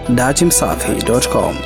datimsafi.com.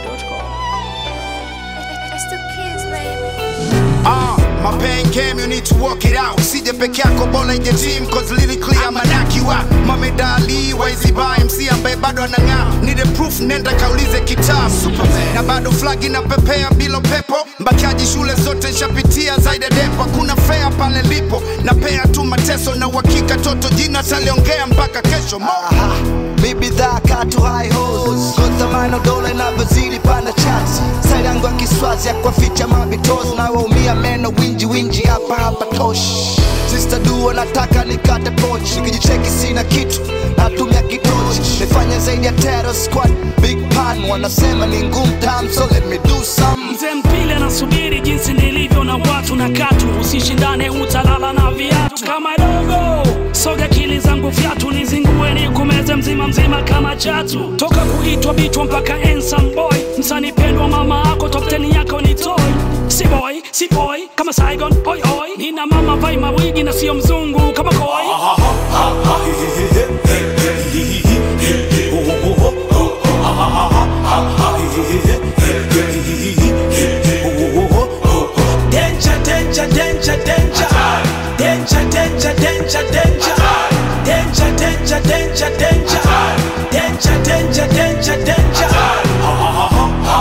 It's the kids, baby. Ah, my pain came, you need to work it out. Usije peke yako bora ije team cause lyrically I'ma knock you out. Mohamed Ali, Waizi Ba, MC ambaye bado anang'aa. Need a proof, nenda kaulize kitabu. Superman. Na bado flag inapepea bila upepo. Mbakiaji shule zote nshapitia zaidi ya depo. Hakuna fair pale lipo. Na pea tu mateso na uhakika toto jina taliongea mpaka kesho. Mo. Mi bidhaa katu high hos Kontamano dola inavyozidi panda chats Style yangu ya kiswazi ya kuwaficha mabitos Na waumia meno winji winji hapa hapa tosh Sister duo nataka nikate poch Nikijicheki sina kitu natumia kitochi Nifanye zaidi ya terror squad Big pan wanasema ni ngumu tam So let me do some Mzee mpile anasubiri jinsi nilivyo na watu na katu, usishindane utalala na viatu kama dogo. Soga akili zangu fyatu nizingue nikumeze mzima mzima kama chatu, toka kuitwa bichwa mpaka handsome boy, msanii pendwa mama ako top 10 yako ni toy si boy si boy kama Saigon oi oi, nina mama vai mawigi na sio mzungu kama koi. Danger, danger, danger, danger. Danger, danger, danger, danger. Danger, danger, danger, danger. Danger, danger, danger, danger.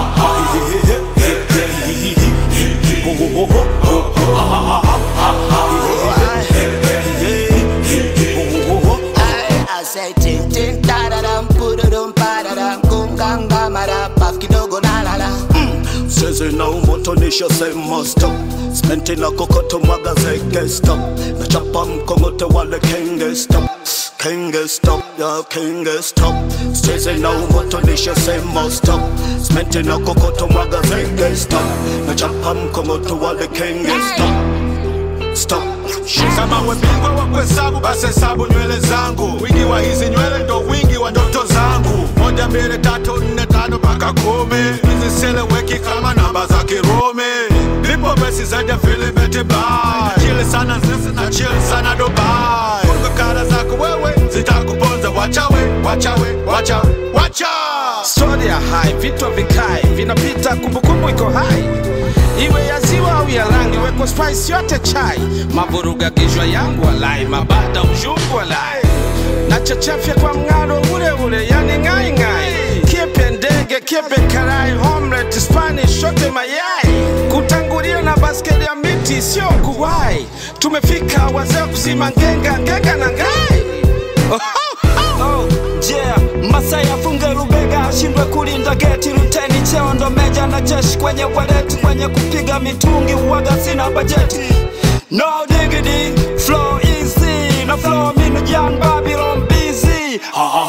I say ting ting da da dam pududum pa da dam kum gang ga ma da paf kidogo na la la Sezi na umotonisha sema stop Smenti na kokoto mwaga zeke stop Nachapa mkongote wale kenge stop Kenge stop, ya kenge stop Sezi na umotonisha sema stop Smenti na kokoto mwaga zeke stop Nachapa mkongote wale kenge stop Stop Kama we bingwa wa kuhesabu basi hesabu nywele zangu. Wingi wa hizi nywele ndo wingi wa ndoto zangu. Moja, mbili, tatu, nne, tano mpaka kumi. Hizi seleweki kama namba za Kirumi. Nipo besi zaidi ya filimeti bai. Chili sana sisi na chili sana Dubai. Funga kara zako wewe zitakuponza. Wachawe, wachawe, wachawe, wacha. Story ya hai, vitu vikae vinapita, kumbukumbu iko hai, iwe ya ziwa au ya rangi, weko spice yote chai, mavuruga kichwa yangu walai, mabada ushungu walai, na chachafya kwa mng'aro ule ule, yani ngai ngai, kiepe ndege, kiepe karai, omelette, Spanish, shote mayai, kutangulia na baskeli ya miti, sio kuwai, tumefika wazee kuzima ngenga, ngenga na ngai Oh, yeah. Masai afunge rubega ashindwe kulinda geti, luteni cheo ndo meja na jeshi kwenye waleti, kwenye kupiga mitungi uwaga sina bajeti. No diggity, flow easy, na flow minu Jan Babylon busy.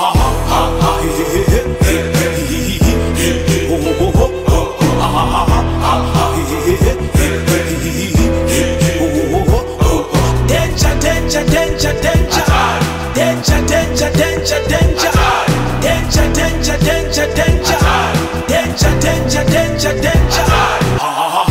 Danger, danger, danger, danger. Danger, danger, danger, danger. Danger, danger, danger, danger. Danger, danger, danger, danger.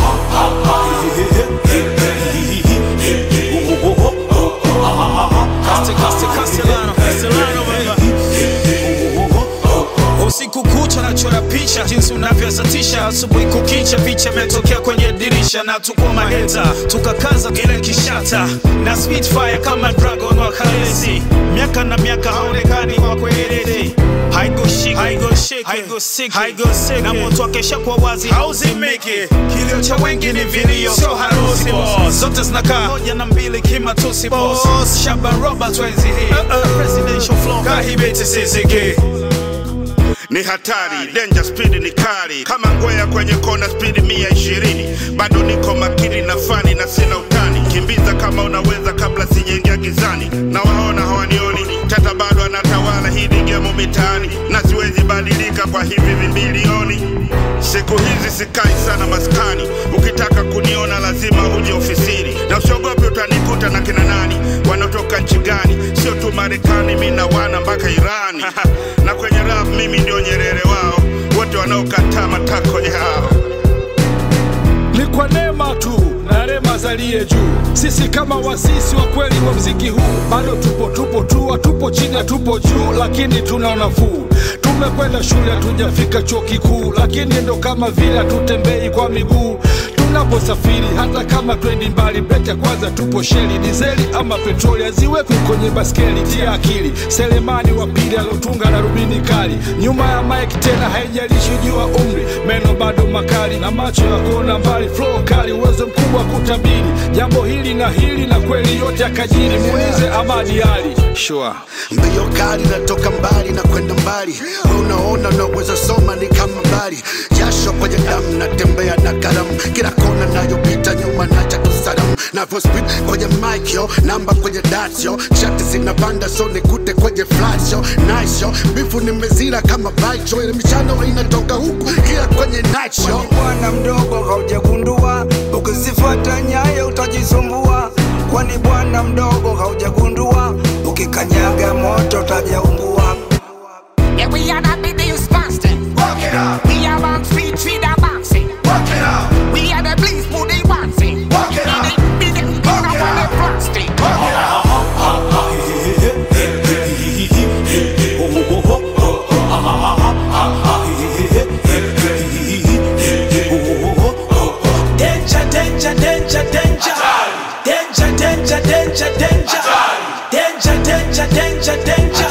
usiku kucha nachora picha jinsi unavyosatisha asubuhi kukicha picha imetokea kwenye dirisha na tuko maheta tukakaza kile kishata na spitfire kama dragon wa kalesi miaka na miaka haonekani kwa kwelele haigoshiki haigoshiki haigosiki haigosiki na moto akesha kwa wazi hauzimiki kilio cha wengi ni vilio sio harusi boss zote zinakaa moja na mbili kimatusi boss Shaban Robert wenzi hii presidential flow kahibeti sisiki ni hatari danger speed ni kali kama ngwea kwenye kona speed mia ishirini bado niko makini na fani na sina utani kimbiza kama unaweza kabla sijaingia gizani na waona hawanioni tata bado anatawala hii ni gemo mitaani na siwezi badilika kwa hivi vimbilioni siku hizi sikai sana maskani ukitaka kuniona lazima uje ofisini na usiogopi utanikuta na kina nani wanaotoka nchi gani sio tu marekani mi na wana mpaka irani na kwenye rap mimi ndio nyerere wao wote wanaokataa matako yao ni kwa neema tu na rema zalie juu. Sisi kama wasisi wa kweli wa mziki huu bado tupo tupo tu, hatupo chini, hatupo juu, lakini tuna nafuu. Tume tumekwenda shule hatujafika chuo kikuu lakini ndo kama vile hatutembei kwa miguu tunaposafiri hata kama twendi mbali breki ya kwanza tupo sheli dizeli ama petroli haziwekwi kwenye baskeli tia akili selemani wa pili alotunga na rubini kali nyuma ya mike tena haijalishi jua umri meno bado makali na macho ya kuona mbali flow kali uwezo mkubwa wa kutabiri jambo hili na hili na kweli yote akajiri muulize amadi ali sure. mbio kali natoka mbali na kwenda mbali we unaona unaweza soma ni kama mbali jasho kwenye damu natembea na karamu kila kona nayopita nyuma nacha tusalamu navyo speed kwenye mic yo namba kwenye dasyo shati zinapanda so nikute kwenye flash yo nice yo bifu nimezira kama bite yo ile michano inatoka huku kila kwenye night show Kwani bwana mdogo haujagundua, ukizifuata nyayo utajisumbua. Kwani bwana mdogo haujagundua, ukikanyaga moto utajaungua. Yeah, we are the buildings busting. Walk it out. We are on street, street are bouncing. Walk it out. We are the police, who they bouncing. Walk it out. We the big gun on the plastic. Walk it out. Danger, danger, danger, danger. Danger, danger, danger, danger. Danger, danger, danger, danger.